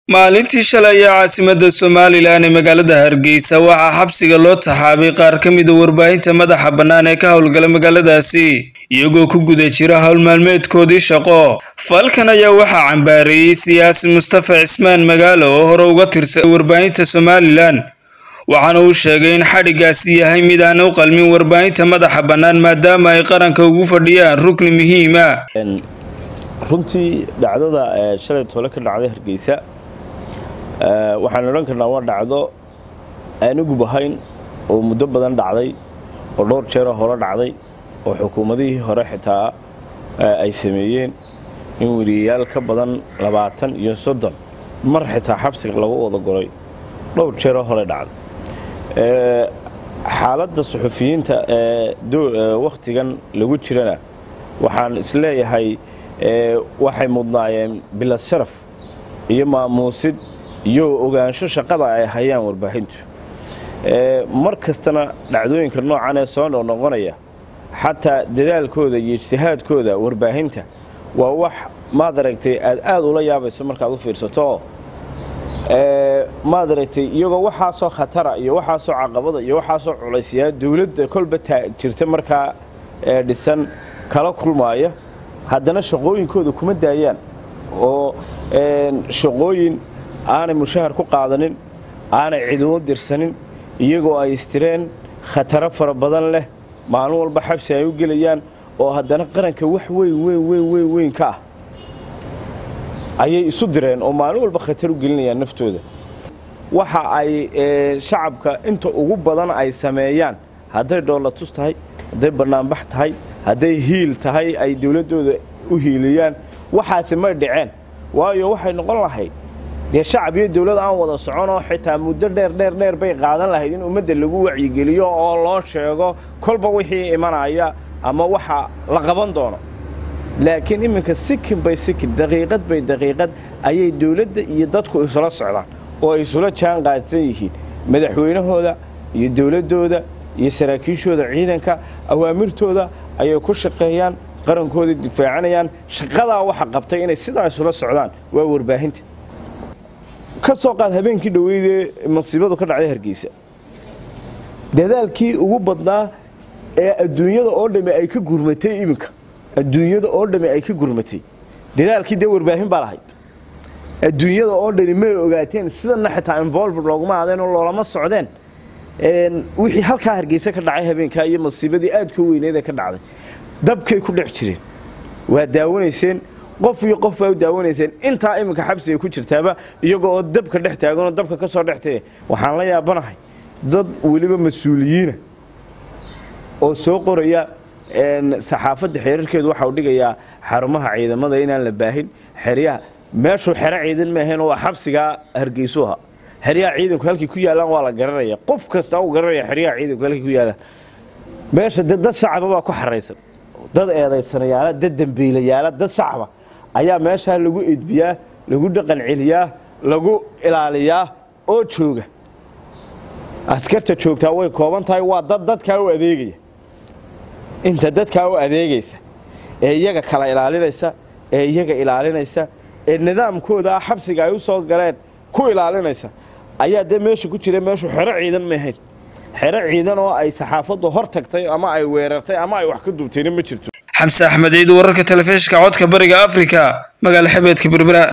maalintii shalay ayaa caasimadda somalilan ee magaalada hargeysa waxaa xabsiga loo taxaabay qaar ka mida warbaahinta madaxa bannaan ee ka howlgala magaaladaasi iyagoo ku guda jira howl maalmeedkoodii shaqo falkan ayaa waxaa cambaareeyey siyaasi mustafa cismaan magaalo oo hore uga tirsan warbaahinta somalilan waxaana uu sheegay in xadhigaasi yahay mid aan u qalmin warbaahinta madaxa bannaan maadaama ay qaranka ugu fadhiyaan rukni muhiima runtii dhacdada shalay toole ka dhacday hargeysa waxaan odhan karnaa waa dhacdo aan ugub ahayn oo muddo badan dhacday oo dhowr jeeroo hore dhacday oo xukuumadihii hore xitaa ay sameeyeen in weriyayaal ka badan labaatan iyo soddon mar xitaa xabsiga lagu wada goray dhowr jeeroo hore dhacday xaaladda suxufiyiinta ee wakhtigan lagu jirana waxaan isleeyahay waxay mudnaayeen bilad sharaf iyo maamuusid iyo ogaansho shaqada ay hayaan warbaahintu mar kastana dhacdooyinka noocan ee soo noqnoqonaya xataa dadaalkooda iyo ijtihaadkooda warbaahinta waa wax maad aragtay aad aad ula yaabayso markaad u fiirsato oo maad aragtay iyagoo waxaasoo khatara iyo waxaasoo caqabada iyo waxaasoo culaysyaa dowladda kolba jirta markaa dhisan kala kulmaaya haddana shaqooyinkooda kuma daayaan oo shaqooyin aanay mushahar ku qaadanin aanay cidumo dirsanin iyagoo ay istireen khataro fara badan leh maalin walba xabsi ay u gelayaan oo haddana qaranka wax weyn weyn weyn weyn weyn ka ah ayay isu direen oo maalin walba khatar u gelinayaan naftooda waxa ay shacabka inta ugu badan ay sameeyaan hadday dhoolatus tahay hadday bannaanbax tahay hadday hiil tahay ay dowladdooda u hiiliyaan waxaasi may dhaceen waayo waxay noqon lahayd dee shacab iyo dowlad aan wada soconoo xitaa muddo dheer dheer dheer bay qaadan lahayd in ummadda lagu wacyigeliyo oo loo sheego kolba wixii imanaya ama waxa la qaban doono laakiin iminka sikin bay sikin daqiiqad bay daqiiqad ayay dowladda iyo dadku isula socdaan oo ay isula jaan qaadsan yihiin madaxweynahooda iyo dowladdooda iyo saraakiishooda ciidanka awaamirtooda ayay ku shaqeeyaan qarankooda difaacanayaan shaqadaa waxa qabtay inay sidaa isula socdaan waa warbaahinta ka soo qaad habeenkii dhoweydee masiibadu ka dhacday hargeysa dadaalkii ugu badnaa ee adduunyada oo dhamme ay ka gurmatay iminka adduunyada oo dhamme ay ka gurmatay dadaalkii dee warbaahin baa lahayd adduunyada oo dhani may ogaateen sidana xitaa involved looguma aadeen oo loolama socdeen wixii halkaa hargeysa ka dhacay habeenkaa iyo masiibadii aadka u weyneed ee ka dhacday dabkay ku dhex jireen waa daawanayseen qof iyo qof baa u daawanayseen intaa iminka xabsiga ku jirtaaba iyagoo oo dabka dhex taaganoo dabka ka soo dhex tagay waxaan la yaabanahay dad weliba mas-uuliyiina oo soo qoraya saxaafadda xeerarkeedu waxa uu dhigayaa xarumaha ciidamada inaan la baahin xeryaha meeshuu xero ciidan maahayn waa xabsigaa hargeysu ahaa xeryaha ciidanku halkay ku yaalaan waa la garanaya qof kasta uu garanaya xeryaha ciidanku halkay ku yaalaan meesha de dad shacaba baa ku xaraysan dad eedaysanayaala dad dembiilayaala dad shacaba ayaa meeshaa lagu edbiyaa lagu dhaqan celiyaa lagu ilaaliyaa oo jooga askarta joogtaa way kooban tahay waa dad dadkaa u adeegaya inta dadkaa u adeegaysa ee iyaga kala ilaalinaysa ee iyaga ilaalinaysa ee nidaamkooda xabsiga ay u soo galeen ku ilaalinaysa ayaa dee meesha ku jira meeshu xero ciidan maahayn xero ciidan oo ay saxaafaddu hor tagtay ama ay weerartay ama ay wax ka duubtayna ma jirto xamse axmed ciid wararka telefishinka codka bariga afrika magaala xabeedka berbera